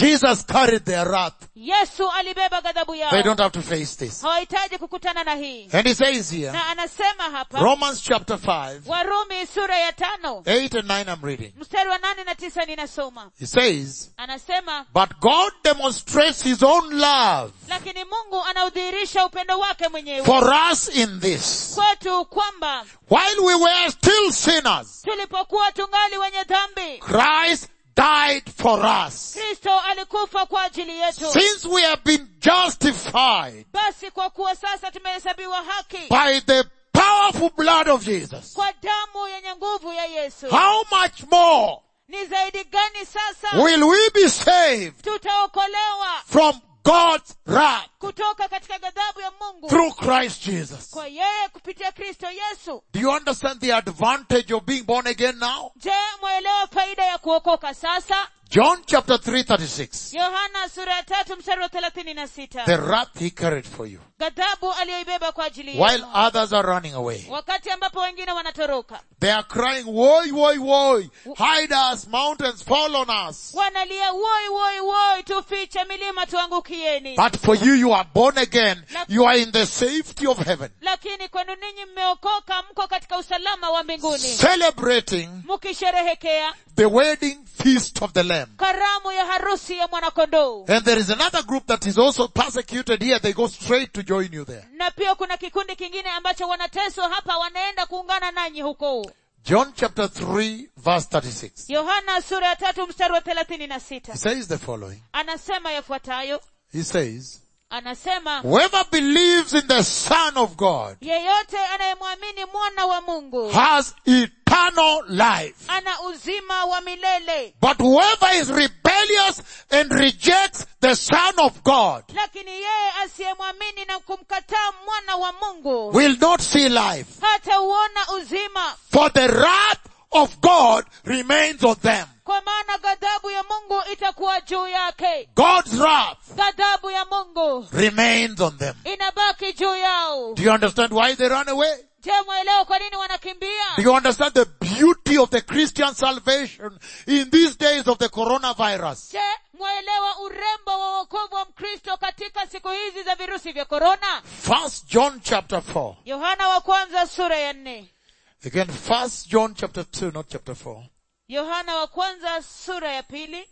Jesus carried their wrath. yesu alibeba ghadhabu They yao don't have to face this. hawahitaji kukutana na hii And he says here, na anasema hapa Romans chapter 5, warumi sura ya tano 8 and 9 I'm reading. mstari wa nane na tisa ninasoma He says, anasema but God demonstrates his own love lakini mungu anaudhihirisha upendo wake mwenyewe for us in this. kwetu kwamba While we were still sinners, tulipokuwa tungali wenye dhambi Christ died for us. kristo alikufa kwa ajili yetu Since we have been justified basi kwa kuwa sasa tumehesabiwa haki by the powerful blood of Jesus, kwa damu yenye nguvu ya yesu how much more ni zaidi gani sasa will we be saved tutaokolewa from God's wrath kutoka katika ghadhabu ya mungu through Christ Jesus? kwa yeye kupitia kristo yesu Do you understand the advantage of being born again now? je mwaelewa faida ya kuokoka sasa John chapter 3 36. yohana sura ya tatu mstari wa thelathini na sita The wrath he carried for you. ghadhabu aliyoibeba kwa ajili While yenu others are running away. wakati ambapo wengine wanatoroka They are crying, woe, woe, woe. Hide us, mountains fall on us. wanalia woi woi woi tufiche milima tuangukieni But for you, you are born again. You are in the safety of heaven. lakini kwenu ninyi mmeokoka mko katika usalama wa mbinguni Celebrating mkisherehekea the wedding feast of the Lamb. karamu ya harusi ya mwanakondoo And there is another group that is also persecuted here. They go straight to join you there. na pia kuna kikundi kingine ambacho wanateswa hapa wanaenda kuungana nanyi huko John chapter 3 verse 36. yohana sura ya tatu mstari wa thelathini na sita He says the following. anasema yafuatayo He says, anasema whoever believes in the Son of God yeyote anayemwamini mwana wa mungu has eternal life. ana uzima wa milele But whoever is rebellious and rejects the Son of God lakini yeye asiyemwamini na kumkataa mwana wa mungu will not see life. hatauona uzima For the wrath of God remains on them. kwa maana ghadhabu ya mungu itakuwa juu yake God's wrath ghadhabu ya mungu remains on them. inabaki juu yao Do you understand why they run away? je mwelewa kwa nini wanakimbia Do you understand the beauty of the Christian salvation in these days of the coronavirus? je mwelewa urembo wa wokovu wa mkristo katika siku hizi za virusi vya korona First John chapter 4. yohana wa kwanza sura ya nne Again, first John chapter 2, not chapter 4. yohana wa kwanza sura ya pili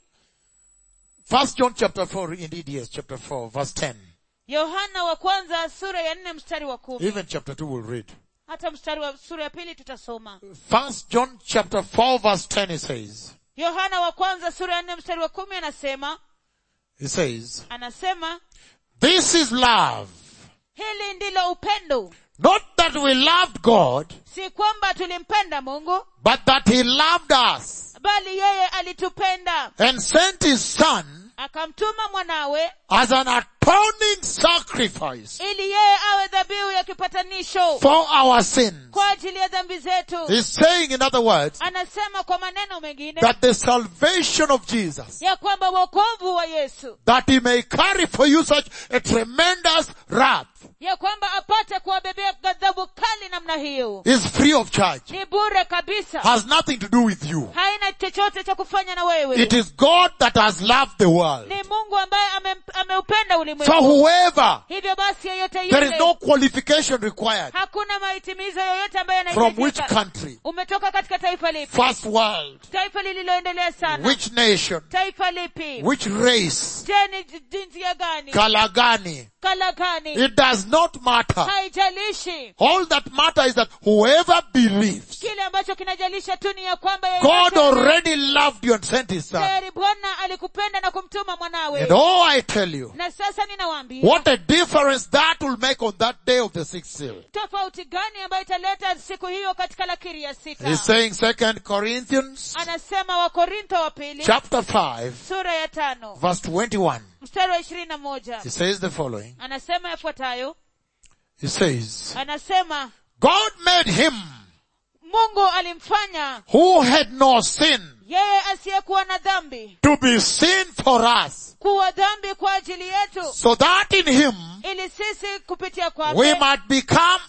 First John chapter 4, indeed yes, chapter 4, verse 10. yohana wa kwanza sura ya nne mstari wa kumi Even chapter 2 will read. hata mstari wa sura ya pili tutasoma First John chapter 4 verse 10 it says, yohana wa kwanza sura ya nne mstari wa kumi anasema it says, anasema this is love. hili ndilo upendo Not that we loved God, si kwamba tulimpenda mungu but that He loved us bali yeye alitupenda and sent His Son akamtuma mwanawe as an atoning sacrifice ili yeye awe dhabihu ya kipatanisho for our sins. kwa ajili ya dhambi zetu He's saying in other words anasema kwa maneno mengine that the salvation of Jesus, ya kwamba wokovu wa yesu that He may carry for you such a tremendous wrath ya kwamba apate kuwabebea ghadhabu kali namna hiyo is free of charge, ni bure kabisa has nothing to do with you. haina chochote cha kufanya na wewe It is God that has loved the world. ni mungu ambaye ame, ameupenda So ulimwengu whoever, hivyo basi yeyote there is yule no qualification required. hakuna mahitimizo yoyote ambayo From which yanahitajika country? umetoka katika taifa lipi First world. taifa lililoendelea sana Which nation? taifa lipi Which race? je ni j- jinsia gani Kalagani. kala gani It does not matter. haijalishi All that matters is that whoever believes, kile ambacho kinajalisha tu ni ya kwamba God yeyote already loved you and sent His Son. tayari bwana alikupenda na kumtuma mwanawe And oh, I tell you, na sasa ninawaambia what a difference that will make on that day of the sixth seal. tofauti gani ambayo italeta siku hiyo katika lakiri ya sita He's saying second Corinthians anasema wakorintho wa pili chapter 5 sura ya tano verse 21. mstari wa ishirini na moja He says the following. anasema yafuatayo He says, anasema God made him mungu alimfanya who had no sin yeye asiyekuwa na dhambi to be sin for us kuwa dhambi kwa ajili yetu so that in him ili sisi kupitia we kwake might become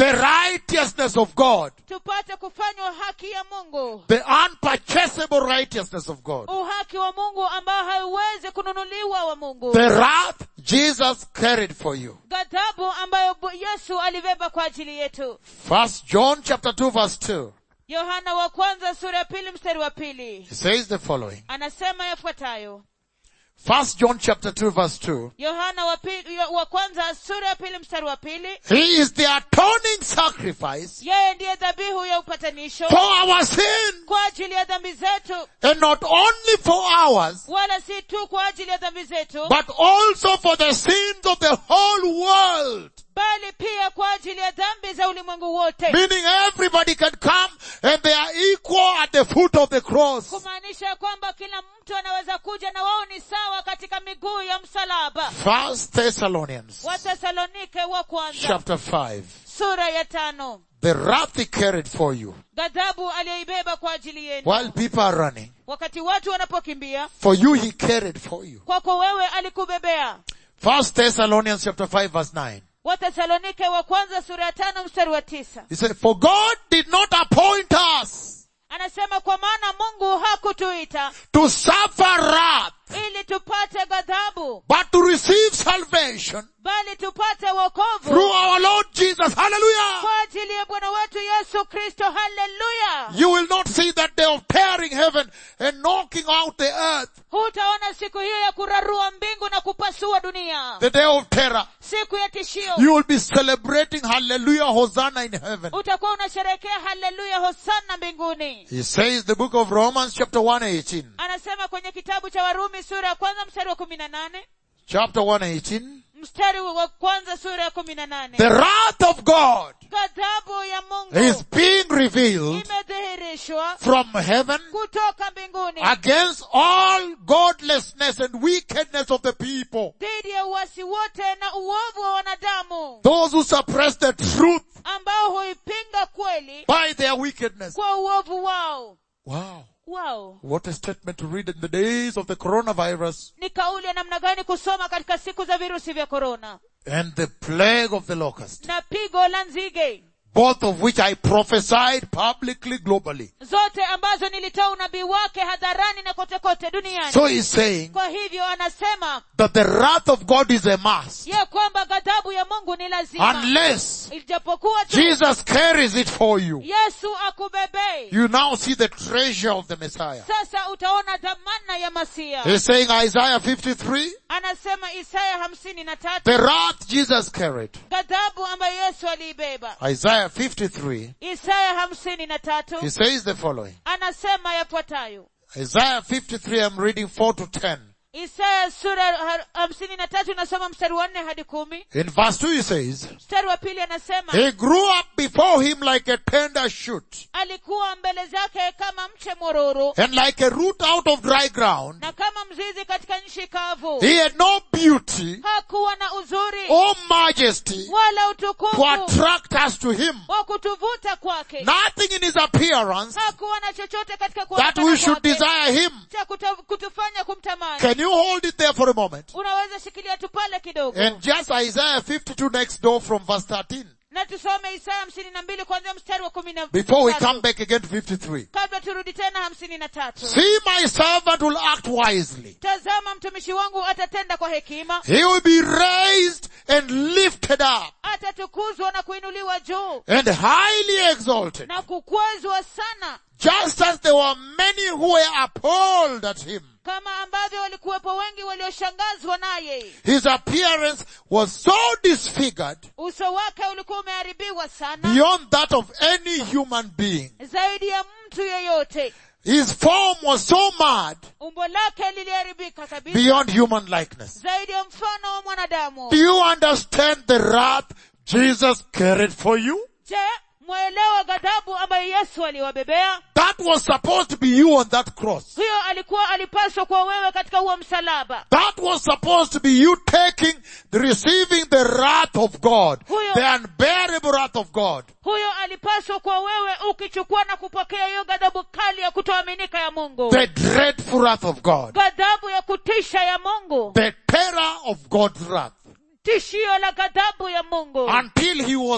the righteousness of God, tupate kufanywa haki ya mungu the unpurchasable righteousness of God, uhaki wa mungu ambao hauwezi kununuliwa wa mungu the wrath Jesus carried for you. ghadhabu ambayo Bu- yesu alibeba kwa ajili yetu First John chapter 2 verse 2. yohana wa kwanza sura ya pili mstari wa pili He says the following. anasema yafuatayo First John chapter 2 verse 2. yohana wa, pili, wa kwanza sura ya pili mstari wa pili He is the atoning sacrifice yeye ndiye dhabihu ya upatanisho for our sin kwa ajili ya dhambi zetu and not only for ours, wala si tu kwa ajili ya dhambi zetu but also for the sins of the whole world. bali pia kwa ajili ya dhambi za ulimwengu wote Meaning everybody can come and they are equal at the foot of the cross. kumaanisha ya kwamba kila mtu anaweza kuja na wao ni sawa katika miguu ya msalaba First Thessalonians wathesalonike wa kwanza chapter 5. sura ya tano The wrath he carried for you ghadhabu aliyoibeba kwa ajili yenu while people are running. wakati watu wanapokimbia For you he carried for you. kwako wewe alikubebea First Thessalonians chapter 5 verse 9. wathesalonike wa kwanza sura ya tano mstari wa tisa He said, for God did not appoint us anasema kwa maana mungu hakutuita to suffer wrath, ili tupate ghadhabu but to receive salvation bali tupate wokovu through our Lord Jesus. Hallelujah! kwa ajili ya bwana wetu yesu kristo haleluya You will not see that day of tearing heaven and knocking out the earth, hutaona siku hiyo ya kurarua mbingu na kupasua dunia the day of terror. siku ya tishio You will be celebrating hallelujah, Hosanna in heaven. utakuwa unasherehekea haleluya hosana mbinguni He says the book of Romans chapter 118. anasema kwenye kitabu cha warumi sura ya kwanza mstari wa kumi na nane Chapter 118. mstari wa kwanza sura ya kumi na nane The wrath of God ghadhabu ya is mungu being revealed imedhihirishwa from heaven kutoka mbinguni against all godlessness and wickedness of the people. dhidi ya uasi wote na uovu wa wanadamu Those who suppress the truth ambao huipinga kweli by their wickedness. kwa uovu wao Wow. wao What a statement to read in the days of the coronavirus ni kauli ya namna gani kusoma katika siku za virusi vya korona and the plague of the locust. na pigo la nzige Both of which I prophesied publicly globally. zote ambazo nilitoa unabii wake hadharani na kote kote duniani So he's saying kwa hivyo anasema that the wrath of God is a must. ya kwamba ghadhabu ya mungu ni lazima Unless ijapokuwa tu Jesus carries it for you. yesu akubebei You now see the treasure of the Messiah. sasa utaona dhamana ya masia He's saying Isaiah 53, anasema isaya hamsini na tatu the wrath Jesus carried. ghadhabu ambayo yesu aliibeba Isaiah 53, isaya hamsini na tatu he says the following. anasema yafuatayo Isaiah 53, I'm reading 4 to 10. isaya sura ha- hamsini na tatu inasoma mstari wa nne hadi kumi In verse 2 he says, mstari wa pili anasema He grew up before him like a tender shoot, alikuwa mbele zake kama mche mororo and like a root out of dry ground. na kama mzizi katika nchi kavu He had no beauty hakuwa na uzuri or majesty wala to utukufu attract us to him. wa kutuvuta kwake Nothing in his appearance hakuwa na chochote katika that kuonekana we should kwake desire him. cha kuta- kutufanya kumtamani Can you hold it there for a moment? unaweza shikilia tu pale kidogo And just Isaiah 52 next door from verse 13. na tusome isaya hamsini na mbili kuanzia mstari wa kumi na Before we tatu. come back again to 53. kabla turudi tena hamsini na tatu See my servant will act wisely. tazama mtumishi wangu atatenda kwa hekima He will be raised and lifted up atatukuzwa na kuinuliwa juu and highly exalted. na kukwezwa sana Just as there were many who were appalled at him. kama ambavyo walikuwepo wengi walioshangazwa naye His appearance was so disfigured uso wake ulikuwa umeharibiwa sana beyond that of any human being. zaidi ya mtu yeyote His form was so mad umbo lake liliharibika kabisa beyond human likeness. zaidi ya mfano wa mwanadamu Do you understand the wrath Jesus carried for you? je mwaelewa ghadhabu ambayo yesu aliwabebea That was supposed to be you on that cross. huyo alikuwa alipaswa kuwa wewe katika huo msalaba That was supposed to be you taking, the, receiving the wrath of God, Huyo- the unbearable wrath of God. huyo alipaswa kuwa wewe ukichukua na kupokea hiyo ghadhabu kali ya kutoaminika ya mungu The dreadful wrath of God. ghadhabu ya kutisha ya mungu The terror of God's wrath. tishio la ghadhabu ya mungu Until he was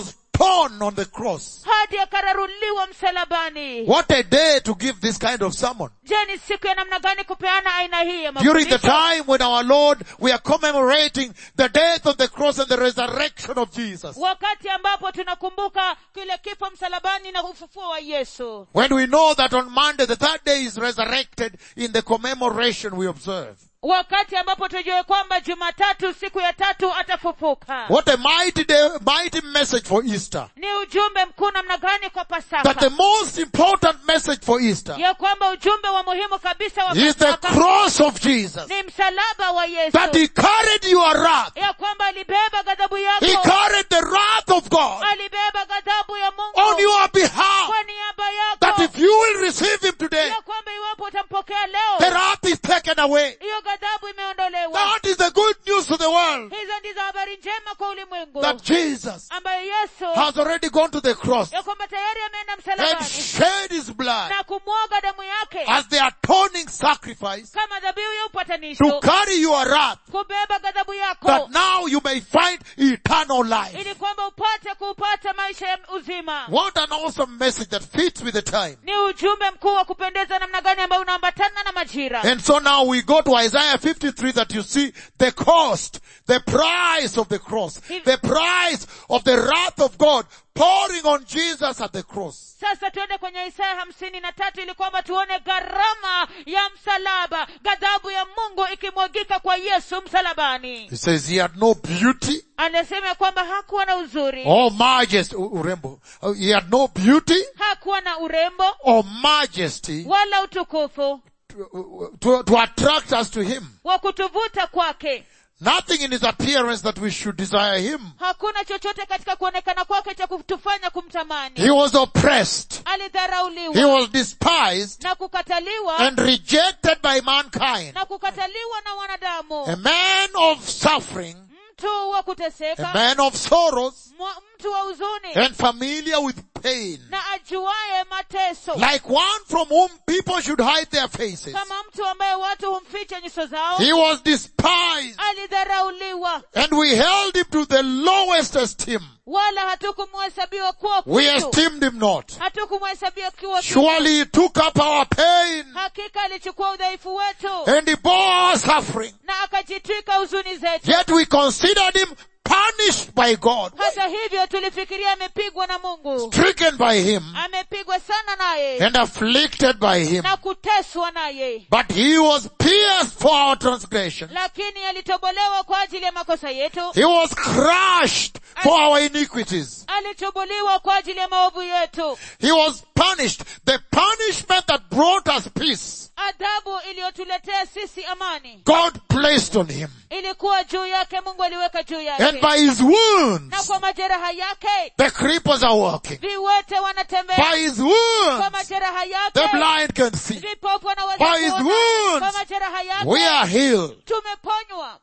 torn on the cross. hadi akararuliwa msalabani What a day to give this kind of sermon. je ni siku ya namna gani kupeana aina hii ya During the mafundisho time when our Lord, we are commemorating the death of the cross and the resurrection of Jesus. wakati ambapo tunakumbuka kile kifo msalabani na ufufuo wa yesu When we know that on Monday, the third day is resurrected in the commemoration we observe. wakati ambapo tujue kwamba jumatatu siku ya tatu atafufuka What a mighty day, mighty message for Easter. ni ujumbe mkuu namna gani kwa That pasaka the most important message for Easter ya kwamba ujumbe wa muhimu kabisa wa is the pasaka cross of Jesus. ni msalaba wa yesu That he carried your wrath. ya kwamba alibeba ghadhabu He yako carried the wrath of God alibeba ghadhabu ya on mungu your behalf. kwa niaba That yako if you will receive him today, ya kwamba iwapo utampokea the leo wrath is taken away. hiyo ghadhabu imeondolewa That is the good news to the world. hizo ndizo habari njema kwa ulimwengu That Jesus ambayo yesu has already gone to the cross ya kwamba tayari ameenda and msalabani shed his blood na kumwaga damu yake as the atoning sacrifice kama dhabihu ya to upatanisho carry your wrath kubeba ghadhabu yako that now you may find eternal life. ili kwamba upate kupata maisha ya uzima What an awesome message that fits with the time. ni ujumbe mkuu wa kupendeza namna gani ambayo unaambatana na majira And so now we go to Isaiah 53 that you see the cost, the price of the cross, the price of the wrath of God pouring on Jesus at the cross. sasa tuende kwenye isaya hamsini na tatu ili kwamba tuone gharama ya msalaba ghadhabu ya mungu ikimwagika kwa yesu msalabani He says he had no beauty anasema ya kwamba hakuwa na uzuri or majesty, U- urembo. Uh, He had no beauty hakuwa na urembo or majesty wala utukufu to, to, to attract us to him. wa kutuvuta kwake Nothing in his appearance that we should desire him. hakuna chochote katika kuonekana kwake cha kutufanya kumtamani He was oppressed. He alidharauliwa was despised na kukataliwa and rejected by mankind. na kukataliwa na wanadamu A man of suffering, mtu wa a kuteseka man of sorrows, mwa- mtu wa huzuni and familiar with pain. na ajuaye mateso Like one from whom people should hide their faces. kama mtu ambaye watu humficha nyuso zao He was despised alidharauliwa and we held him to the lowest esteem. wala hatukumuhesabiwa kuwa We kitu esteemed him not. hatukumuhesabia kuwa kitu Surely he took up our pain hakika alichukua udhaifu wetu and he bore our suffering. na akajitwika huzuni zetu Yet we considered him punished by God, hata hivyo tulifikiria amepigwa na mungu stricken by him, amepigwa sana naye and afflicted by him. na kuteswa naye But he was pierced for our transgression. lakini alitobolewa kwa ajili ya makosa yetu He was crushed for our iniquities. alitobolewa kwa ajili ya maovu yetu He was punished. The punishment that brought us peace, adhabu iliyotuletea sisi amani God placed on him. ilikuwa juu yake mungu aliweka juu And yake by his na wounds, kwa majeraha yake the creepers are walking. viwete wanatembea By his kwa wounds, majeraha the yake blind can see. vipofu wanaweza By his kuona wounds, kwa majeraha We yake are healed. tumeponywa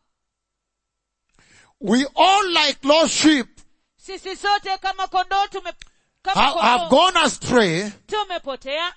We all like lost sheep sisi sote kama kondoo tume kama have, have kondoo gone astray. tumepotea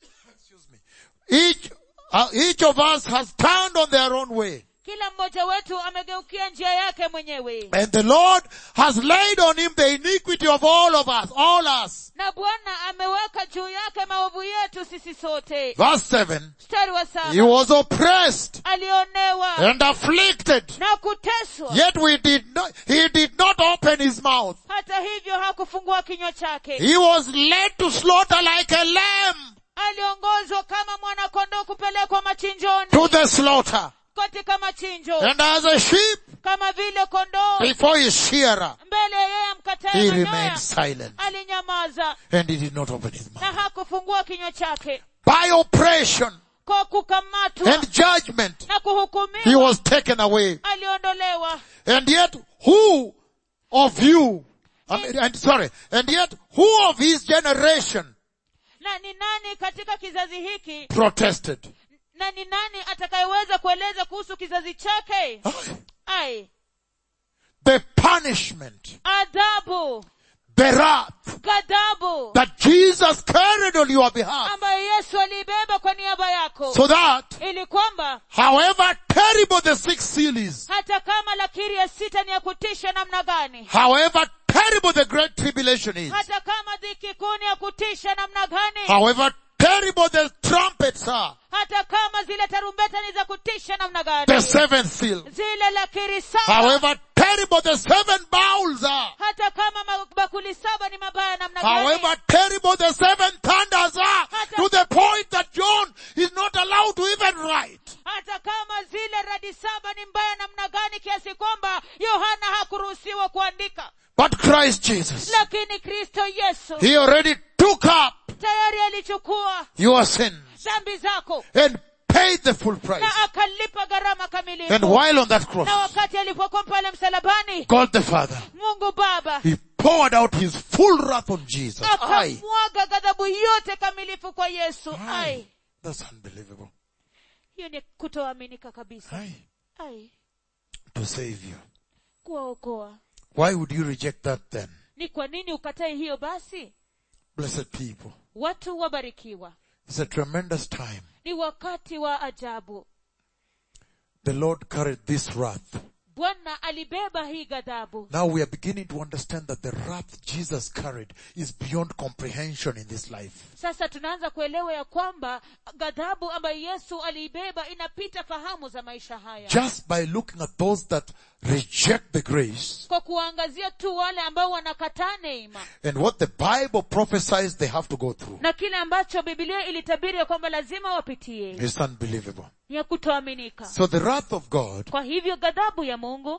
Each, uh, each of us has turned on their own way. kila mmoja wetu amegeukia njia yake mwenyewe And the Lord has laid on him the iniquity of all of us, all us. na bwana ameweka juu yake maovu yetu sisi sote Verse 7. mstari wa He saba was oppressed alionewa and afflicted. na kuteswa Yet we did not, he did not open his mouth. hata hivyo hakufungua kinywa chake He was led to slaughter like a lamb aliongozwa kama mwanakondoo kupelekwa machinjoni to the slaughter. katika machinjo And as a sheep kama vile kondoo before his shearer, mbele ya yeye amkataye he manyoya remained silent alinyamaza and he did not open his mouth. na hakufungua kinywa chake By oppression kwa kukamatwa and judgment, na he kuhukumiwa was taken away. aliondolewa And yet, who of you, I mean, and sorry, and yet, who of his generation na ni nani katika kizazi hiki protested? na ni nani atakayeweza kueleza kuhusu kizazi chake ai The punishment, adhabu the wrath ghadhabu that Jesus carried on your behalf, ambayo yesu aliibeba kwa niaba yako so that ili kwamba however terrible the sixth seal is, hata kama lakiri ya sita ni ya kutisha namna gani however terrible the great tribulation is, hata kama dhiki kuu ni ya kutisha namna gani however terrible the trumpets are, hata kama zile tarumbeta ni za kutisha namna the gani seventh seal, zile lakiri saba however terrible the seven bowls are, hata kama mabakuli saba ni mabaya namna gani however terrible the seven thunders are, to the point that John is not allowed to even write. hata kama zile radi saba ni mbaya namna gani kiasi kwamba yohana hakuruhusiwa kuandika But Christ Jesus, lakini kristo yesu He already took up tayari alichukua your sins dhambi zako and paid the full price. na akalipa gharama And kamilifu while on that cross, na wakati alipokuwa pale msalabani God the Father, mungu baba He poured out His full wrath on Jesus. Aye. akamwaga ghadhabu yote kamilifu kwa yesu Aye. ai That's unbelievable. hiyo ni kutoaminika kabisa Aye. ai To save you. kuwaokoa Why would you reject that then? ni kwa nini ukatae hiyo basi Blessed people. watu wabarikiwa It's a tremendous time. ni wakati wa ajabu The Lord carried this wrath. bwana alibeba hii ghadhabu Now we are beginning to understand that the wrath Jesus carried is beyond comprehension in this life. sasa tunaanza kuelewa ya kwamba ghadhabu ambayo yesu aliibeba inapita fahamu za maisha haya Just by looking at those that reject the grace kwa kuwaangazia tu wale ambao wanakataa neema and what the Bible prophesies they have to go through. na kile ambacho bibilia ilitabiri ya kwamba lazima wapitie It's unbelievable. ni ya kutoaminika So the wrath of God, kwa hivyo ghadhabu ya mungu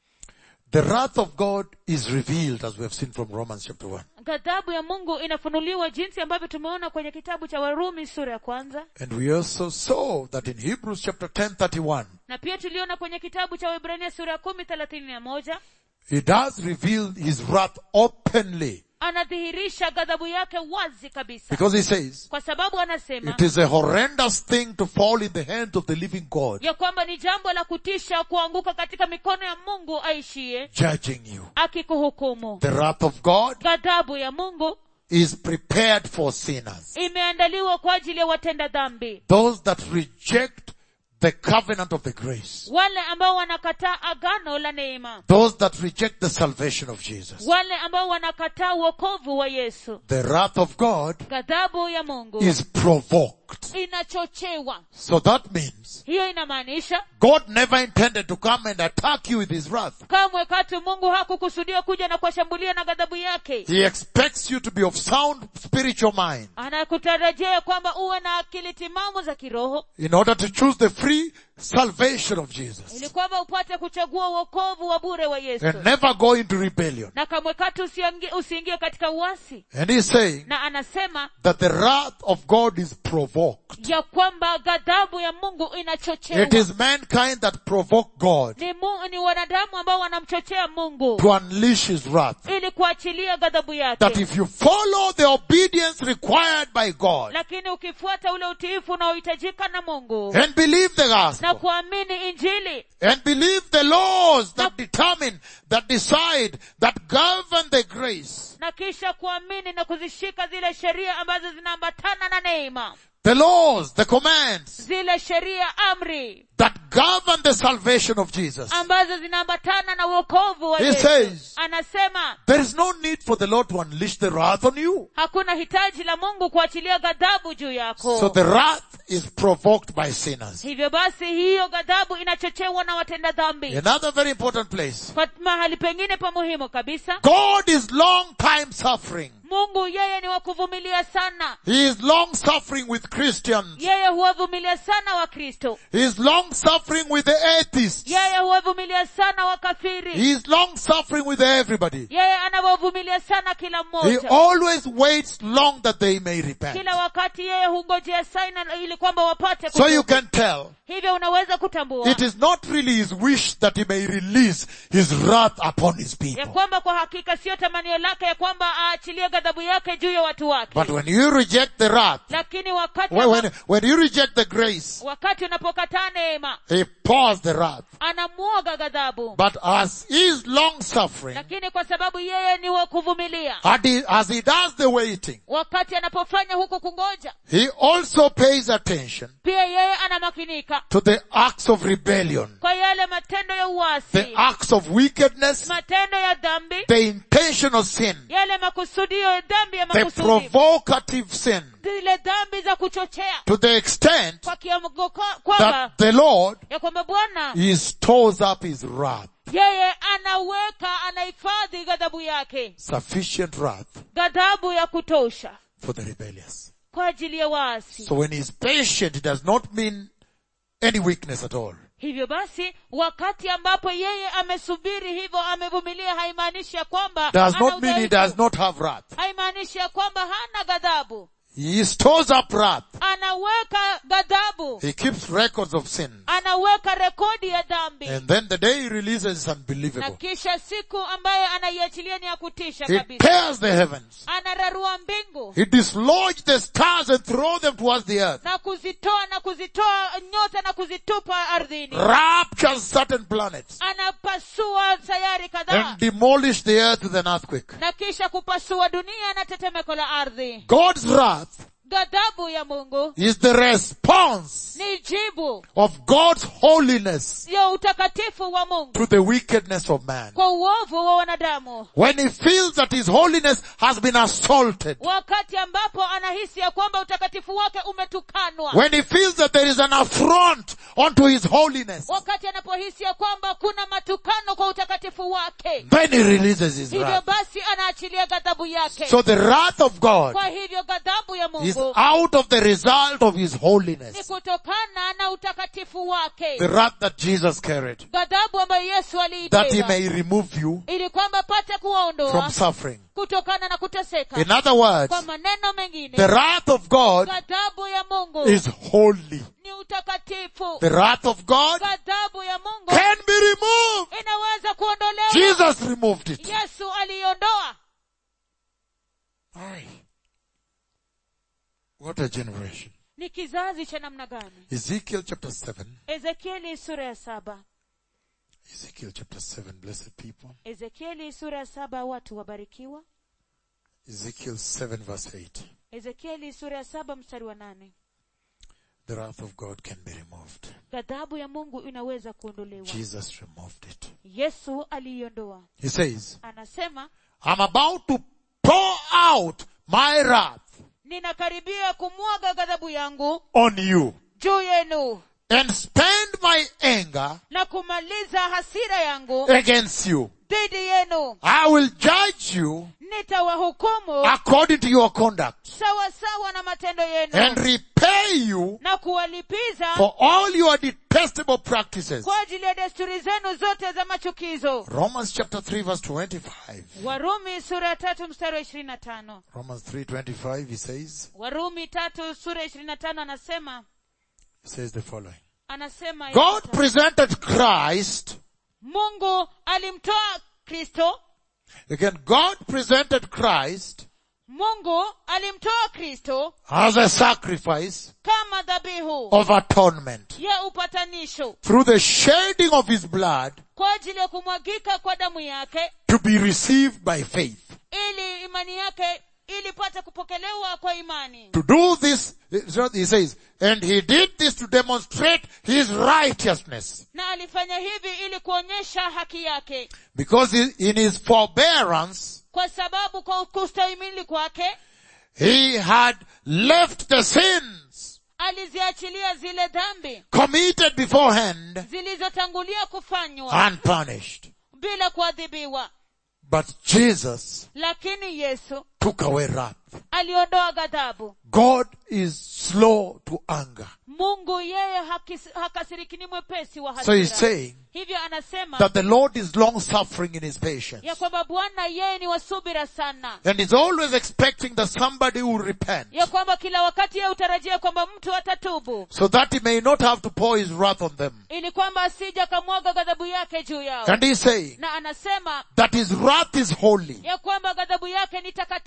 the wrath of God is revealed as we have seen from Romans chapter 1. ghadhabu ya mungu inafunuliwa jinsi ambavyo tumeona kwenye kitabu cha warumi sura ya kwanza And we also saw that in Hebrews chapter 10, 31, na pia tuliona kwenye kitabu cha wibrania sura ya kumi thelathini na moja he does reveal his wrath openly anadhihirisha ghadhabu yake wazi kabisa because he says, kwa sababu anasema it is a horrendous thing to fall in the hands of the living God, ya kwamba ni jambo la kutisha kuanguka katika mikono ya mungu aishiye judging you. akikuhukumu The wrath of God ghadhabu ya mungu is prepared for sinners. imeandaliwa kwa ajili ya watenda dhambi Those that reject the covenant of the grace. wale ambao wanakataa agano la neema Those that reject the salvation of Jesus. wale ambao wanakataa uokovu wa yesu The wrath of God ghadhabu ya mungu is provoked. inachochewa So that means hiyo inamaanisha God never intended to come and attack you with his wrath. kamwe katu mungu hakukusudia kuja na kuwashambulia na ghadhabu yake He expects you to be of sound spiritual mind anakutarajia kwamba uwe na akili timamu za kiroho in order to choose the free salvation of Jesus ili kwamba upate kuchagua uokovu wa bure wa yesu and never go into rebellion. na kamwe katu usiangi- usiingie katika uasi And he's saying na anasema that the wrath of God is provoked. ya kwamba ghadhabu ya mungu inachochewa It is mankind that provoke God ni, mu, ni wanadamu ambao wanamchochea mungu to unleash his wrath. ili kuachilia ghadhabu That yake if you follow the obedience required by God lakini ukifuata ule utiifu unaohitajika na mungu and believe the na gospel kuamini injili and believe the laws that determine, that decide, that govern the grace, na kisha kuamini na kuzishika zile sheria ambazo zinaambatana na neema the laws, the commands zile sheria amri that govern the salvation of Jesus. ambazo zinaambatana na uokovu wa He Yesu. says, anasema there is no need for the Lord to unleash the wrath on you. hakuna hitaji la mungu kuachilia ghadhabu juu yako So the wrath is provoked by sinners. hivyo basi hiyo ghadhabu inachochewa na watenda dhambi Another very important place. kwa mahali pengine pa muhimu kabisa God is long time suffering. mungu yeye ni wa kuvumilia sana He is long suffering with Christians. yeye huwavumilia sana wakristo He is long suffering with the atheists. yeye huwavumilia sana wakafiri He is long suffering with everybody. yeye anawavumilia sana kila He mmoja always waits long that they may repent. kila wakati yeye hungojea saina ili kwamba wapate So you kutubu. can tell hivyo unaweza kutambua it is not really his wish that he may release his wrath upon his ya people. kwamba kwa hakika sio tamanio lake ya kwamba aachilie ghadhabu yake juu ya watu wake But when you reject the wrath, lakini wakati when, when, amba- when you reject the grace, wakati unapokataa neema he pours the wrath. anamwoga ghadhabu But as he is long suffering, lakini kwa sababu yeye ni wa kuvumilia as he does the waiting, wakati anapofanya huku kungoja he also pays attention pia yeye anamakinika to the acts of rebellion, kwa yale matendo ya the uasi acts of wickedness, matendo ya dhambi the intentional sin, yale makusudio ya dhambi ya the makusudi provocative sin, zile dhambi za kuchochea to the extent kwa kiwango kwa- kwamba that the Lord ya kwamba bwana he stores up his wrath, yeye anaweka anahifadhi ghadhabu yake sufficient wrath ghadhabu ya kutosha for the rebellious. kwa ajili ya waasi So when he's patient, it does not mean any weakness at all. hivyo basi wakati ambapo yeye amesubiri hivyo amevumilia haimaanishi ya kwamba Does ana not mean he udhaifu. does not have wrath. haimaanishi ya kwamba hana ghadhabu He stores up wrath. anaweka ghadhabu He keeps records of sin. anaweka rekodi ya dhambi And then the day he releases is na unbelievable. kisha siku ambayo anaiachilia ni ya kutisha He kabisa tears the heavens. anararua mbingu He dislodges the stars and throws them towards the earth. na kuzitoa na kuzitoa nyota na kuzitupa ardhini Raptures certain planets. anapasua sayari kadhaa And demolish the earth with an earthquake. na kisha kupasua dunia na tetemeko la ardhi God's wrath ghadhabu ya mungu is the response ni jibu of God's holiness ya utakatifu wa mungu to the wickedness of man. kwa uovu wa wanadamu When he feels that his holiness has been assaulted. wakati ambapo anahisi ya kwamba utakatifu wake umetukanwa When he feels that there is an affront onto his holiness. wakati anapohisi ya kwamba kuna matukano kwa utakatifu wake Then he releases his hivyo wrath. basi anaachilia ghadhabu yake So the wrath of God kwa hivyo ghadhabu ya is mungu out of the result of his ni holiness. kutokana na utakatifu wake The wrath that Jesus carried. ghadhabu ambayo yesu That he aliibeba may remove you ili kwamba apate from kuwaondoa suffering. kutokana na kuteseka In other words, kwa maneno the mengine wrath of God ghadhabu ya mungu is holy. ni utakatifu The wrath of God ghadhabu ya mungu can be removed. inaweza kuondolewa Jesus removed it. yesu aliiondoa Aye. What a generation. ni kizazi cha namna gani Ezekiel chapter 7. ezekieli sura ya saba Ezekiel chapter 7, blessed people. ezekieli sura ya saba watu wabarikiwa Ezekiel 7 verse 8. ezekieli sura ya saba mstari wa nane The wrath of God can be removed. ghadhabu ya mungu inaweza kuondolewa Jesus removed it. yesu aliiondoa He says, anasema I'm about to pour out my wrath ninakaribia kumwaga ghadhabu yangu on you juu yenu and spend my anger na kumaliza hasira yangu against you. dhidi yenu I will judge you nitawahukumu according to your conduct sawa sawa na matendo and yenu repay you na kuwalipiza for all your detestable practices. kwa ajili ya desturi zenu zote za machukizo Romans chapter 3 verse 25. warumi sura ya tatu mstari wa ishirini na tano Romans 3:25 he says warumi tatu sura ya ishirini na tano anasema he says the following. anasema God yafuatayo. presented Christ mungu alimtoa kristo again God presented Christ mungu alimtoa kristo as a sacrifice kama dhabihu of atonement ya upatanisho through the shedding of his blood kwa ajili ya kumwagika kwa damu yake to be received by faith. ili imani yake ilipata kupokelewa kwa imani To do this, he says, and he did this to demonstrate his righteousness. na alifanya hivi ili kuonyesha haki yake Because he- in his forbearance, kwa sababu kwa kustahimili kwake he had left the sins aliziachilia zile dhambi committed beforehand zilizotangulia kufanywa unpunished. bila kuadhibiwa But Jesus lakini yesu took away wrath. aliondoa ghadhabu God is slow to anger. mungu yeye hakis- hakasiriki ni mwepesi wa So he's hasira saying hivyo anasema that the Lord is long suffering in his patience. ya kwamba bwana yeye ni wasubira sana And he's always expecting that somebody will repent. ya kwamba kila wakati yeye hutarajia kwamba mtu atatubu So that he may not have to pour his wrath on them. ili kwamba asija akamwaga ghadhabu yake juu yao And he's saying na anasema that his wrath is holy. ya kwamba ghadhabu yake ni And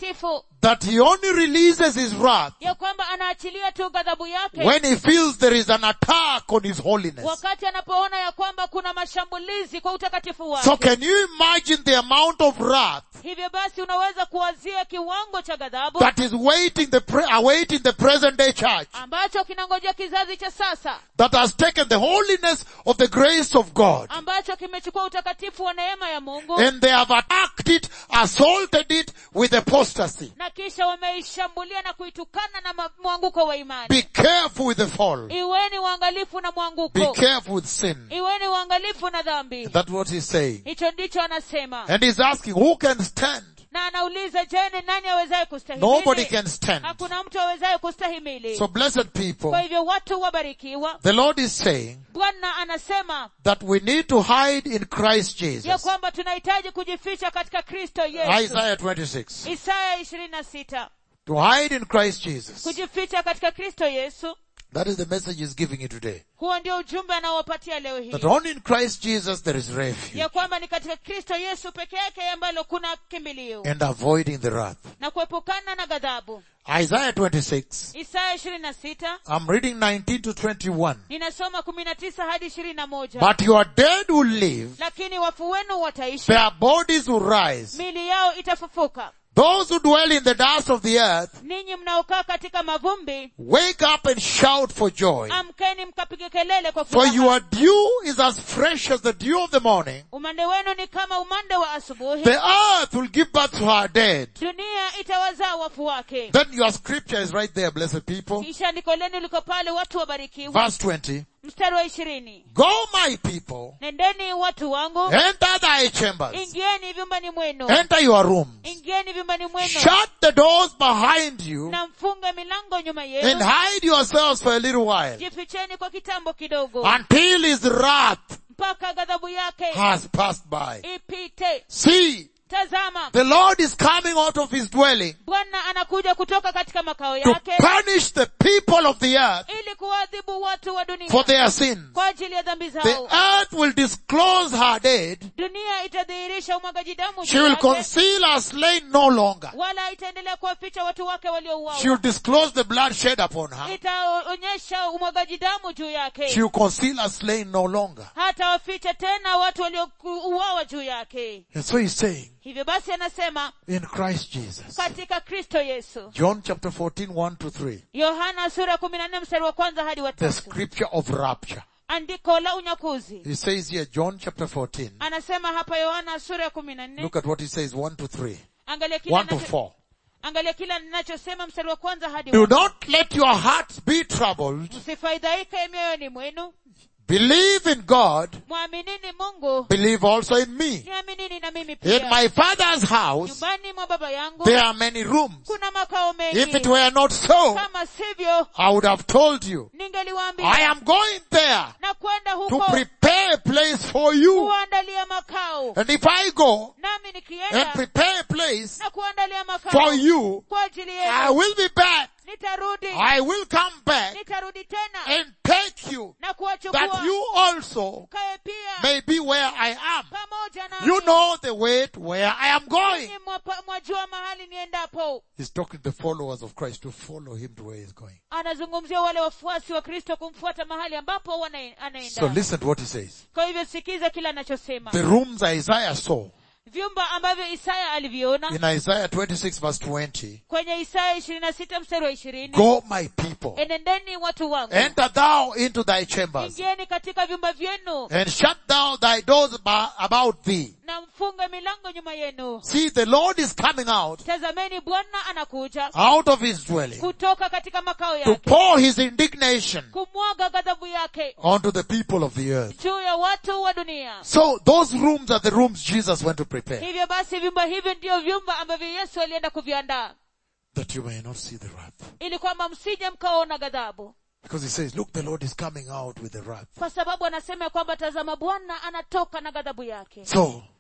mtakatifu that he only releases his wrath ya kwamba anaachilia tu ghadhabu yake when he feels there is an attack on his holiness. wakati anapoona ya kwamba kuna mashambulizi kwa utakatifu wake So can you imagine the amount of wrath hivyo basi unaweza kuwazia kiwango cha ghadhabu that is waiting the pre- awaiting the present day church ambacho kinangojea kizazi cha sasa that has taken the holiness of the grace of God ambacho kimechukua utakatifu wa neema ya mungu and they have attacked it, assaulted it with apostasy. na kisha wameishambulia na kuitukana na ma- mwanguko wa imani Be careful with the fall. iweni uangalifu na Be mwanguko careful with sin. iweni uangalifu na dhambi That's what he's saying. hicho ndicho anasema And he's asking, who can stand? na anauliza je ni nani awezaye Nobody kustahimili can stand. hakuna mtu awezaye kustahimili So blessed kwa people, hivyo watu wabarikiwa the Lord is saying bwana anasema that we need to hide in Christ ya Jesus. kwamba tunahitaji kujificha katika kristo yesu Isaiah 26. isaya ishirini na sita To hide in Christ Jesus. kujificha katika kristo yesu That is the message he's giving you today. huo ndio ujumbe anaowapatia leo hii That only in Christ Jesus there is refuge ya kwamba ni katika kristo yesu peke yake ambalo kuna kimbilio and avoiding the wrath. na kuepukana na ghadhabu Isaiah 26. isaya ishirini na sita I'm reading 19 to 21. ninasoma kumi na tisa hadi ishirini na moja But your dead will live, lakini wafu wenu wataishi their bodies will rise. mili yao itafufuka Those who dwell in the dust of the earth, ninyi mnaokaa katika mavumbi wake up and shout for joy. amkeni mkapige kelele kwa For furaha your dew is as fresh as the dew of the morning. umande wenu ni kama umande wa asubuhi The earth will give birth to her dead. dunia itawazaa wafu wake Then your scripture is right there, blessed people. kisha andiko lenu liko pale watu wabarikiwa Verse 20. mstari wa ishirini Go my people, nendeni watu wangu enter thy chambers, ingieni vyumbani mwenu enter your rooms, ingieni vyumbani mwenu shut the doors behind you, na mfunge milango nyuma and yenu hide yourselves for a little while, jificheni kwa kitambo kidogo until his wrath mpaka ghadhabu yake has passed by. ipite See, tazama the Lord is coming out of his dwelling bwana anakuja kutoka katika makao to yake punish the people of the earth ili kuwadhibu watu wa dunia for their sins. kwa ajili ya dhambi The zao earth will disclose her dead. dunia itadhihirisha umwagaji damu She juu will yake, conceal her slain no longer. wala itaendelea kuwaficha watu wake She waliouawa will disclose the blood shed upon her. itaonyesha umwagaji damu juu She yake will conceal her slain no longer. hata waficha tena watu waliouawa juu yake And so he's saying, hivyo basi anasema in Christ Jesus. katika kristo yesu John chapter 14, 1 to 3. yohana sura kumi na nne mstari wa kwanza hadi wa The tatu scripture of rapture. andiko la unyakuzi He says here, John chapter 14. anasema hapa yohana sura ya kumi na nne Look at what he says, 1 to 3. angalia kila 1 to anacho- 4. angalia kila ninachosema mstari wa kwanza hadi Do wa not let your hearts be troubled. msifadhaike mioyoni mwenu Believe in God. mwaminini mungu Believe also in me. niaminini na mimi In pia my father's house, nyumbani mwa baba yangu there are many rooms. kuna makao If it mengi were not so, kama sivyo I would have told you. I ningeliwaambia am going there na kwenda to huko prepare a place for you. kuandalia makao And if I go nami and nikienda prepare a place na kuandalia makao for you, kwa ajili I yenu will be back. nitarudi I will come back nitarudi tena and take you na that kuwachukua you also kae pia may be where I am. pamoja na You know the way to where I am going. mwajua mahali niendapo He's talking to the followers of Christ to follow him to where he's going. anazungumzia wale wafuasi wa kristo kumfuata mahali ambapo wana- So anaenda listen to what he says. kwa hivyo sikiza kila anachosema The rooms Isaiah saw vyumba ambavyo isaya aliviona in Isaiah 26 verse 20. kwenye isaya ishirini na sita mstari wa ishirini Go my people. enendeni watu wangu Enter thou into thy chambers ingieni katika vyumba vyenu and shut thou thy doors ba- about thee. na mfunge milango nyuma yenu See, the Lord is coming out, tazameni bwana anakuja out of his dwelling kutoka katika makao to yake pour his indignation kumwaga ghadhabu yake onto the people of the earth. juu ya watu wa dunia So those rooms are the rooms Jesus went to prepare hivyo basi vyumba hivyo ndiyo vyumba ambavyo yesu alienda kuviandaa that you may not see the wrath. ili kwamba msije mkaona ghadhabu Because he says, look, the Lord is coming out with the wrath. kwa sababu anasema ya kwamba tazama bwana anatoka na ghadhabu yake So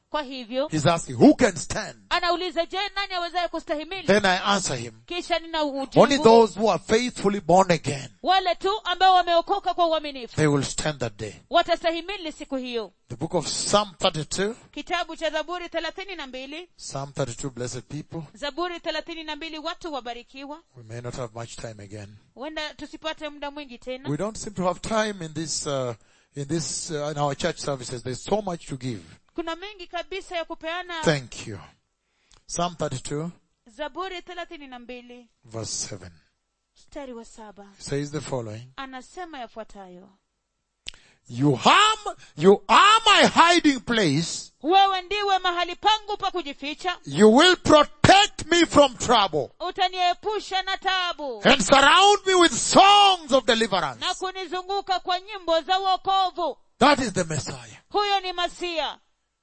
kwa hivyo He's asking, who can stand? anauliza je nani awezaye kustahimili Then I answer him, kisha nina only ujibu those who are faithfully born again, wale tu ambao wameokoka kwa uaminifu they will stand that day. watastahimili siku hiyo The book of Psalm 32, kitabu cha zaburi thelathini na mbili Psalm 32, blessed people. zaburi thelathini na mbili watu wabarikiwa We may not have much time again. huenda tusipate muda mwingi tena We don't seem to have time in this, uh, in this, uh, in our church services. There's so much to give. kuna mengi kabisa ya kupeana Thank you. Psalm 32, zaburi thelathini na mbili verse 7 mstari wa saba says the following. anasema yafuatayo You harm, you are my hiding place. wewe ndiwe mahali pangu pa kujificha You will protect me from trouble utaniepusha na taabu and surround me with songs of deliverance. na kunizunguka kwa nyimbo za wokovu That is the Messiah. huyo ni masia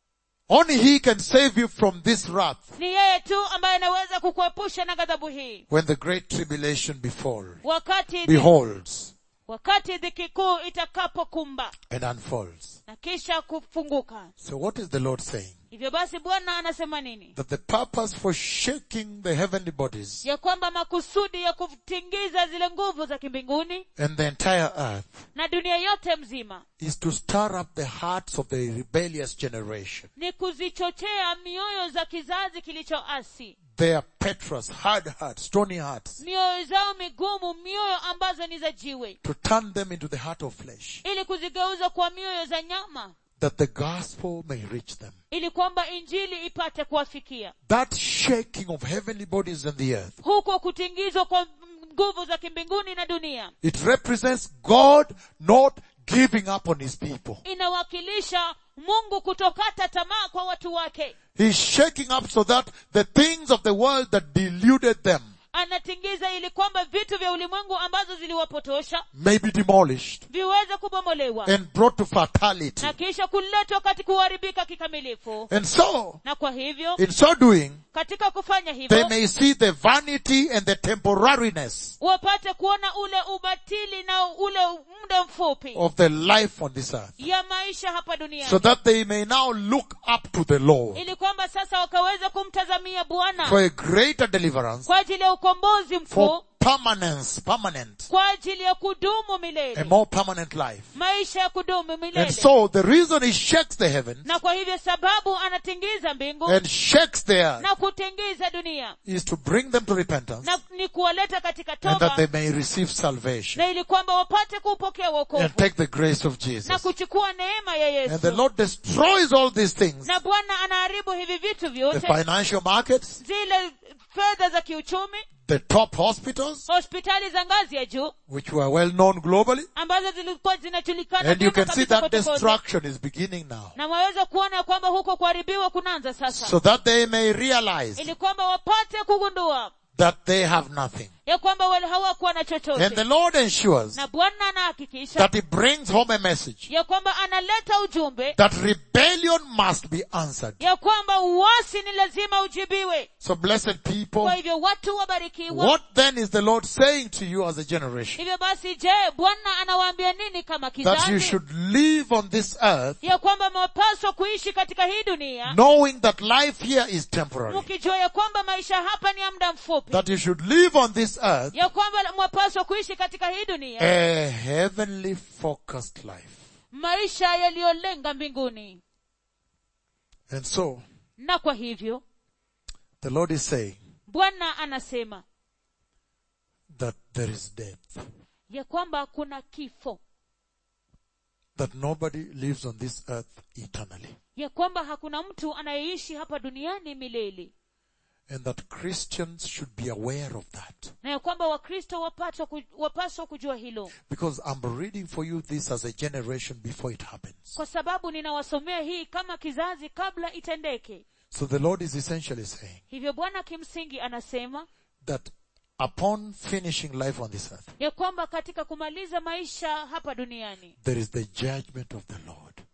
Only he can save you from this wrath ni yeye tu ambaye anaweza kukuepusha na ghadhabu hii when the great tribulation befall, wakati beholds wakati dhiki kuu itakapokumba and unfolds. na kisha kufunguka So what is the Lord saying? hivyo basi bwana anasema nini That the purpose for shaking the heavenly bodies ya kwamba makusudi ya kutingiza zile nguvu za kimbinguni and the entire earth na dunia yote mzima is to stir up the hearts of the rebellious generation. ni kuzichochea mioyo za kizazi kilichoasi Their Petras, hard hearts, stony hearts, mioyo zao migumu mioyo ambazo ni za jiwe to turn them into the heart of flesh, ili kuzigeuza kwa mioyo za nyama that the gospel may reach them. ili kwamba injili ipate kuwafikia That shaking of heavenly bodies and the earth, huko kutingizwa kwa nguvu za kimbinguni na dunia it represents God not giving up on his people. inawakilisha mungu kutokata tamaa kwa watu wake He's shaking up so that the things of the world that deluded them anatingiza ili kwamba vitu vya ulimwengu ambazo ziliwapotosha may be demolished viweze kubomolewa and brought to fatality. na kisha kuletwa kati kuharibika kikamilifu And so, na kwa hivyo in so doing, katika kufanya they hivyo may see the vanity and the temporariness wapate kuona ule ubatili na ule muda mfupi of the life on this earth. ya maisha hapa duniani So that they may now look up to the Lord ili kwamba sasa wakaweza kumtazamia bwana for a greater deliverance, kwa ajili ya ukombozi for mkuu permanence, permanent, kwa ajili ya kudumu a milele more permanent life. maisha ya kudumu And milele so the reason he shakes the heavens na kwa hivyo sababu anatingiza mbingu and shakes the earth na kutingiza dunia is to bring them to repentance na ni kuwaleta katika and that toba they may receive salvation na ili kwamba wapate kuupokea wokovu and take the grace of na Jesus. kuchukua neema ya And the yesu Lord destroys all these things. na bwana anaharibu hivi vitu The vyote financial markets, zile fedha za kiuchumi the top hospitals, hospitali za ngazi ya juu which were well known globally. ambazo zilikuwa zinajulikana And you vyema can see kabisa that kote kote. destruction is beginning now. na mwaweza kuona ya kwamba huko kuharibiwa kunaanza sasa So that they may realize ili kwamba wapate kugundua that they have nothing. ya kwamba wale hawakuwa na And the chochote Lord ensures na bwana anahakikisha that He brings home a message ya kwamba analeta ujumbe that rebellion must be answered. ya kwamba uasi ni lazima ujibiwe So blessed people, kwa hivyo watu wabarikiwa what then is the Lord saying to you as a generation? hivyo basi je bwana anawaambia nini kama That you kizazi should live on this earth ya kwamba mwapaswa kuishi katika hii dunia knowing that life here is temporary. mkijua ya kwamba maisha hapa ni ya muda mfupi That you should live on this earth ya kwamba mwapaswa kuishi katika hii dunia a heavenly focused life. maisha yaliyolenga mbinguni And so, na kwa hivyo the Lord is saying bwana anasema that there is death. ya kwamba kuna kifo That nobody lives on this earth eternally. ya kwamba hakuna mtu anayeishi hapa duniani milele And that Christians should be aware of that. na ya kwamba wakristo wapaswa ku- wapaswa kujua hilo Because I'm reading for you this as a generation before it happens. kwa sababu ninawasomea hii kama kizazi kabla itendeke So the Lord is essentially saying hivyo bwana kimsingi anasema that upon finishing life on this earth, ya kwamba katika kumaliza maisha hapa duniani there is the judgment of the Lord.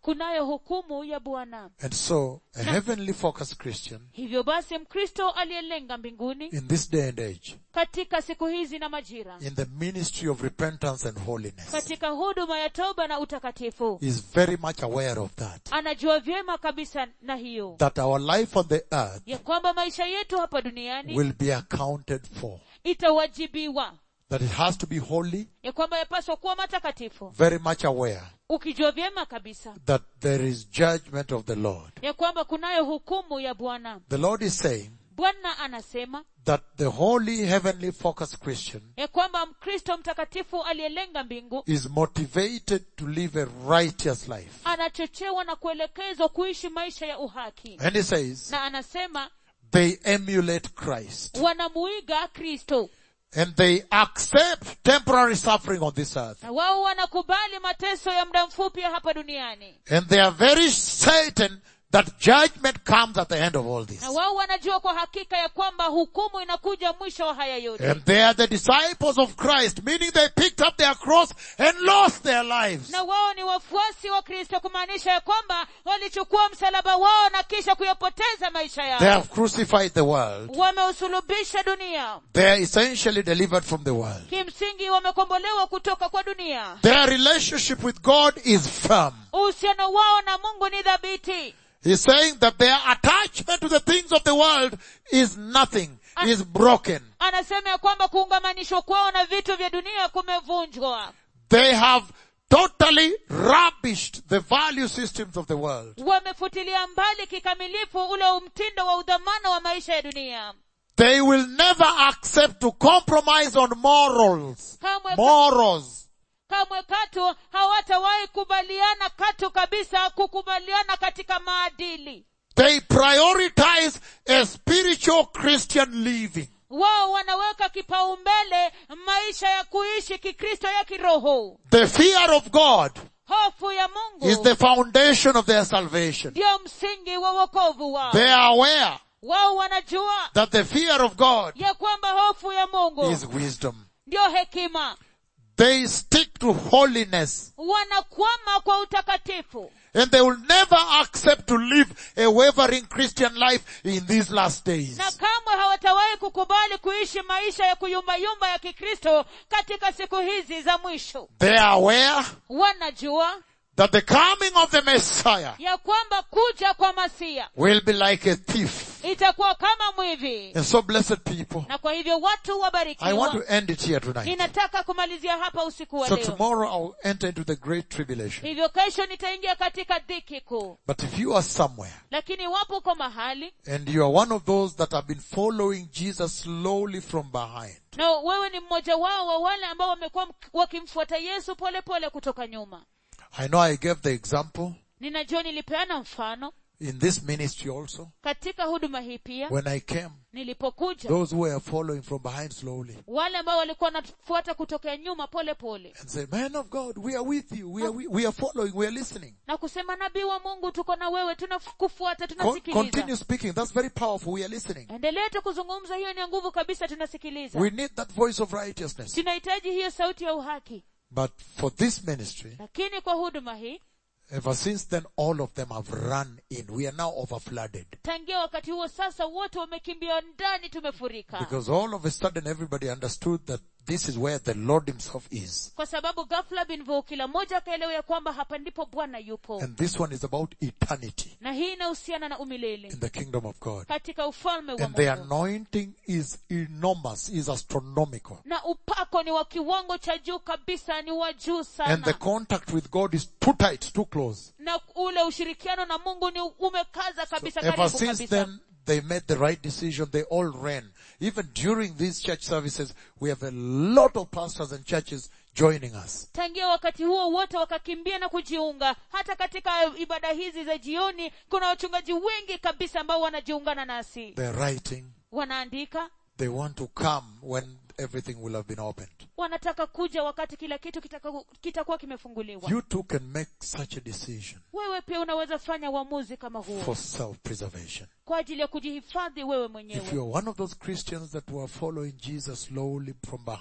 kunayo hukumu ya bwana And so, a heavenly focused Christian hivyo basi mkristo aliyelenga mbinguni in this day and age, katika siku hizi na majira in the ministry of repentance and holiness, katika huduma ya toba na utakatifu is very much aware of that. anajua vyema kabisa na hiyo That our life on the earth ya kwamba maisha yetu hapa duniani will be accounted for. itawajibiwa That it has to be holy, ya kwamba yapaswa kuwa matakatifu very much aware ukijua vyema kabisa that there is judgment of the Lord. ya kwamba kunayo hukumu ya bwana The Lord is saying bwana anasema that the holy, heavenly focused Christian ya kwamba mkristo mtakatifu aliyelenga mbingu is motivated to live a righteous life. anachochewa na kuelekezwa kuishi maisha ya uhaki And he says, na anasema they emulate Christ. wanamuiga kristo And they accept temporary suffering on this earth. na wao wanakubali mateso ya muda mfupi ya hapa duniani And they are very certain that judgment comes at the end of all this. na wao wanajua kwa hakika ya kwamba hukumu inakuja mwisho wa haya yote And they are the disciples of Christ, meaning they picked up their cross and lost their lives. na wao ni wafuasi wa kristo kumaanisha ya kwamba walichukua msalaba wao na kisha kuyapoteza maisha They yao have crucified the world. wameusulubisha dunia They are essentially delivered from the world. kimsingi wamekombolewa kutoka kwa dunia Their relationship with God is firm. uhusiano wao na mungu ni dhabiti He's saying that their attachment to the things of the world is nothing, is broken. anasema ya kwamba kuungamanishwa kwao na vitu vya dunia kumevunjwa They have totally rubbished the value systems of the world. wamefutilia mbali kikamilifu ule mtindo wa udhamana wa maisha ya dunia They will never accept to compromise on morals. kamwe, Morals. kamwe katu hawatawahi kubaliana katu kabisa kukubaliana katika maadili They prioritize a spiritual Christian living. wao wanaweka kipaumbele maisha ya kuishi kikristo ya kiroho The fear of God hofu ya is mungu the foundation of their salvation. ndio msingi wa wokovu wao They are aware wao wanajua that the fear of God ya kwamba hofu ya mungu is wisdom. ndio hekima They stick to holiness wanakwama kwa utakatifu and they will never accept to live a wavering Christian life in these last days. na kamwe hawatawahi kukubali kuishi maisha ya kuyumbayumba ya kikristo katika siku hizi za mwisho They are aware wanajua that the coming of the Messiah ya kwamba kuja kwa masia will be like a thief. itakuwa kama mwivi And so blessed people, na kwa hivyo watu I want wabarikiwa to end it here tonight. ninataka kumalizia hapa usiku wa So leo tomorrow I'll enter into the great tribulation. hivyo kesho nitaingia katika dhiki kuu But if you are somewhere lakini wapo uko mahali and you are one of those that have been following Jesus slowly from behind, na wewe ni mmoja wao wa wale ambao wamekuwa mk- wakimfuata yesu pole pole kutoka nyuma I know I gave the example ninajua nilipeana mfano in this ministry also. katika huduma hii pia When I came, nilipokuja those who were following from behind slowly wale ambao walikuwa wanafuata kutokea nyuma pole pole and say, man of God, we are with you. We are, we, we are following. We are listening. na kusema nabii wa mungu tuko na wewe tunakufuata Con- tunasikiliza continue speaking. That's very powerful. We are listening. endelea tu kuzungumza hiyo ni ya nguvu kabisa tunasikiliza We need that voice of righteousness. tunahitaji hiyo sauti ya uhaki But for this ministry, lakini kwa huduma hii ever since then, all of them have run in. We are now overflooded. tangia wakati huo sasa wote wamekimbia ndani tumefurika Because all of a sudden everybody understood that this is where the Lord himself is. kwa sababu ghafla binvu kila mmoja akaelewa ya kwamba hapa ndipo bwana yupo And this one is about eternity na hii inahusiana na umilele in the kingdom of God. katika ufalme wa And the mungu anointing is enormous, is astronomical. na upako ni wa kiwango cha juu kabisa ni wa juu And the sana contact with God is too tight, too close. na ule ushirikiano na mungu ni umekaza kabisa Ever karibu since kabisa then, they made the right decision. They all ran. Even during these church services, we have a lot of pastors and churches joining us. tangia wakati huo wote wakakimbia na kujiunga hata katika ibada hizi za jioni kuna wachungaji wengi kabisa ambao wanajiungana nasi They're writing. wanaandika They want to come when everything will have been opened. wanataka kuja wakati kila kitu kitaka- kitakuwa kimefunguliwa You too can make such a decision wewe pia unaweza fanya uamuzi kama huo for self-preservation. kwa ajili ya kujihifadhi wewe If mwenyewe you're one of those Christians that were following Jesus slowly from behind,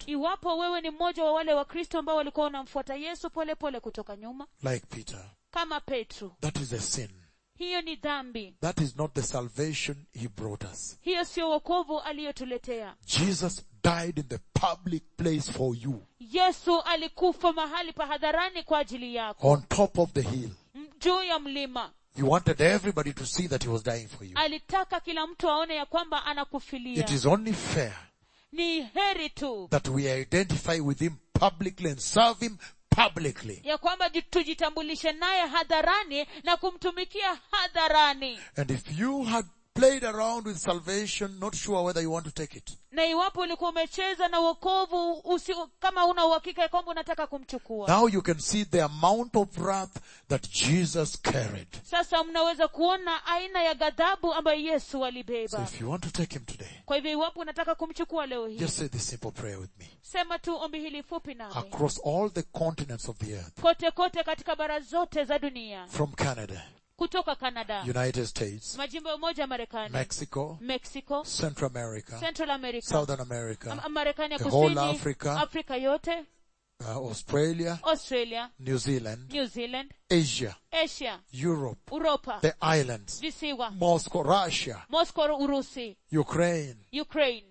iwapo wewe ni mmoja wa wale wakristo ambao walikuwa wanamfuata yesu polepole pole kutoka nyuma like Peter, kama petro that is a sin. hiyo ni dhambi That is not the salvation he brought us. hiyo sio wokovu aliyotuletea Jesus died in the public place for you, yesu alikufa mahali pa hadharani kwa ajili yako on top of the hill. M- juu ya mlima He wanted everybody to see that he was dying for you. alitaka kila mtu aone ya kwamba anakufilia It is only fair ni heri tu that we identify with him publicly and serve him publicly. ya kwamba ji- tujitambulishe naye hadharani na kumtumikia hadharani And if you had played around with salvation, not sure whether you want to take it, na iwapo ulikuwa umecheza na wokovu usi, kama una uhakika ya kwamba unataka kumchukua now you can see the amount of wrath that Jesus carried. sasa mnaweza kuona aina ya ghadhabu ambayo yesu So alibeba if you want to take him today, kwa hivyo iwapo unataka kumchukua leo hii just say this simple prayer with me. sema tu ombi hili fupi nami Across all the continents of the earth, kote kote katika bara zote za dunia from Canada, kutoka canada United States, majimbo ya umoja ya marekani Mexico, mexico Central America, central america Southern America, Am- marekani ya the whole kusini Africa, afrika yote uh, Australia, australia New Zealand, new zealand Asia, asia Europe, uropa the islands, visiwa Moscow, Russia, moscow urusi Ukraine, ukraine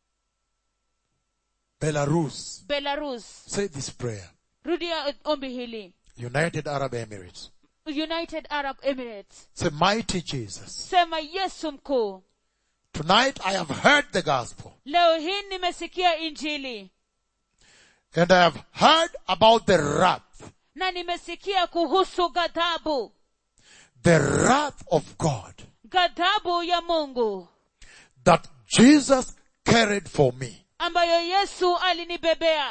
Belarus. belarus Say this prayer. rudia ombi hili United Arab Emirates. united arab emirates Say, mighty Jesus. sema yesu mkuu Tonight I have heard the gospel leo hii nimesikia injili and I have heard about the wrath, na nimesikia kuhusu ghadhabu the wrath of God ghadhabu ya mungu that Jesus carried for me ambayo yesu alinibebea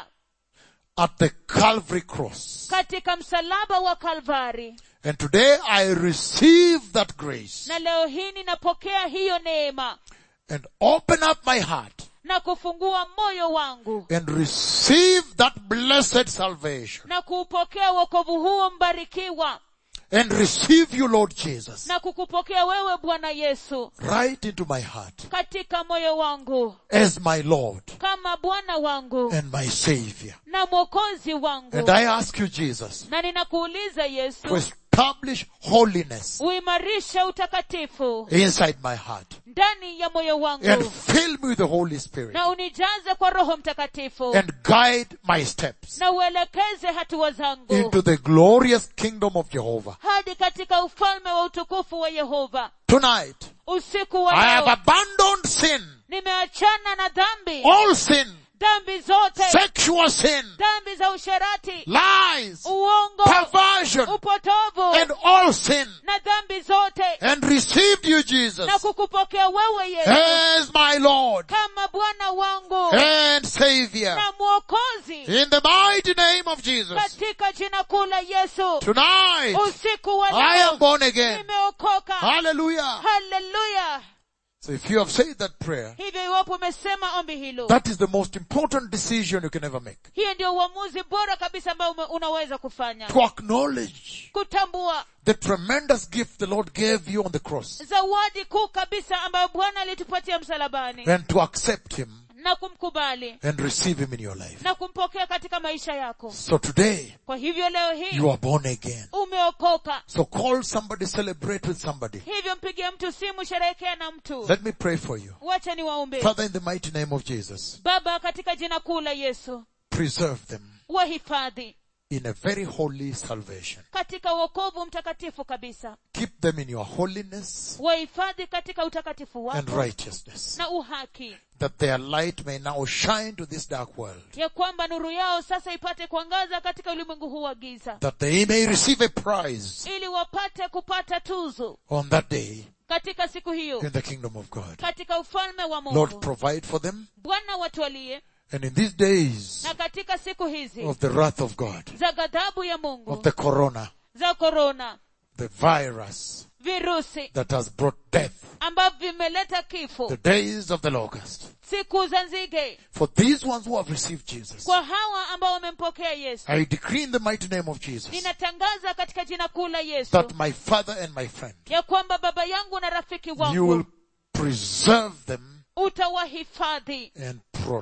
at the Calvary cross. katika msalaba wa kalvari And today I receive that grace na leo hii ninapokea hiyo neema and open up my heart na kufungua moyo wangu and receive that blessed salvation na kuupokea wokovu huo mbarikiwa and receive you Lord Jesus na kukupokea wewe bwana yesu right into my heart katika moyo wangu as my Lord kama bwana wangu and my Savior. na mwokozi wangu And I ask you Jesus na ninakuuliza to yesu establish holiness uimarishe utakatifu inside my heart ndani ya moyo and wangu fill me with the Holy Spirit na unijaze kwa roho mtakatifu and guide my steps na uelekeze hatua zangu into the glorious kingdom of Jehovah. hadi katika ufalme wa utukufu wa yehova Tonight, usiku wa I have leo abandoned sin, nimeachana na dhambi all sin, dhambi zote sexual sin, dhambi za usherati lies, uongo perversion, upotovu and all sin, na dhambi zote and received you, Jesus, na kukupokea wewe yesu as my Lord kama bwana wangu and Savior. na mwokozi In the mighty name of Jesus, katika jina kuu la yesu tonight, usiku wa I am leo born again. nimeokoka Hallelujah. haleluya So if you have said that prayer, hivyo iwapo umesema ombi hilo that is the most important decision you can ever make. hiyo ndio uamuzi bora kabisa ambao ume- unaweza kufanya To acknowledge kutambua the tremendous gift the Lord gave you on the cross zawadi kuu kabisa ambayo bwana alitupatia msalabani and to accept Him na kumkubali and receive Him in your life. na kumpokea katika maisha yako So today, kwa hivyo leo hii you are born again. umeokoka So call somebody, celebrate with somebody. hivyo mpigie mtu simu sherehekea na mtu Let me pray for you. wacha ni waombe Father, in the mighty name of Jesus, baba katika jina kuu la yesu preserve them wahifadhi in a very holy salvation. katika wokovu mtakatifu kabisa Keep them in your holiness wahifadhi katika utakatifu and wako righteousness, na uhaki that their light may now shine to this dark world, ya kwamba nuru yao sasa ipate kuangaza katika ulimwengu huu wa giza that they may receive a prize ili wapate kupata tuzo on that day katika siku hiyo in the kingdom of God. katika ufalme wa Lord, mungu provide for them, bwana watwalie and in these days na katika siku hizi of the wrath of God, za ghadhabu ya of mungu the corona, za korona the virus virusi that has brought death, ambavyo vimeleta kifo the days of the locust, siku za nzige for these ones who have received Jesus, kwa hawa ambao wamempokea yesu I decree in the mighty name of Jesus ninatangaza katika jina kuu la yesu that my father and my friend, ya kwamba baba yangu na rafiki you will wangu preserve them utawahifadhi and protect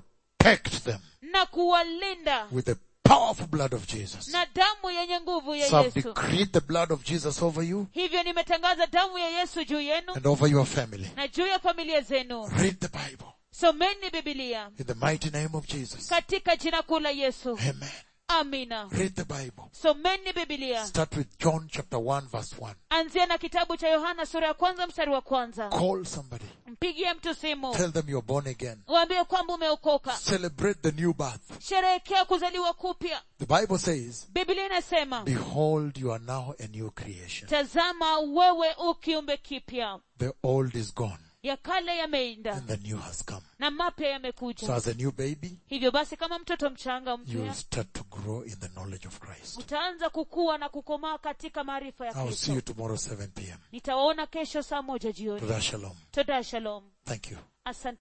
protect them na kuwalinda with the powerful blood of Jesus. na damu yenye nguvu ya So I've yesu decreed the blood of Jesus over you hivyo nimetangaza damu ya yesu juu yenu and over your family. na juu ya familia zenu Read the Bible someni bibilia in the mighty name of Jesus. katika jina kuu la yesu Amen. amina Read the Bible. someni bibilia Start with John chapter 1 verse 1. anzia na kitabu cha yohana sura ya kwanza mstari wa kwanza Call somebody. mpigie mtu simu Tell them you're born again. waambie kwamba umeokoka Celebrate the new birth. sherehekea kuzaliwa kupya The Bible says, biblia inasema Behold, you are now a new creation. tazama wewe ukiumbe kipya The old is gone ya kale yameenda and the new has come. na mapya So yamekuja as a new baby, hivyo basi kama mtoto mchanga you will mpya start to grow in the knowledge of Christ. utaanza kukua na kukomaa katika maarifa ya I'll see you kristo tomorrow 7 p.m. nitawaona kesho saa moja jioni Toda shalom. toda shalom Thank you. asante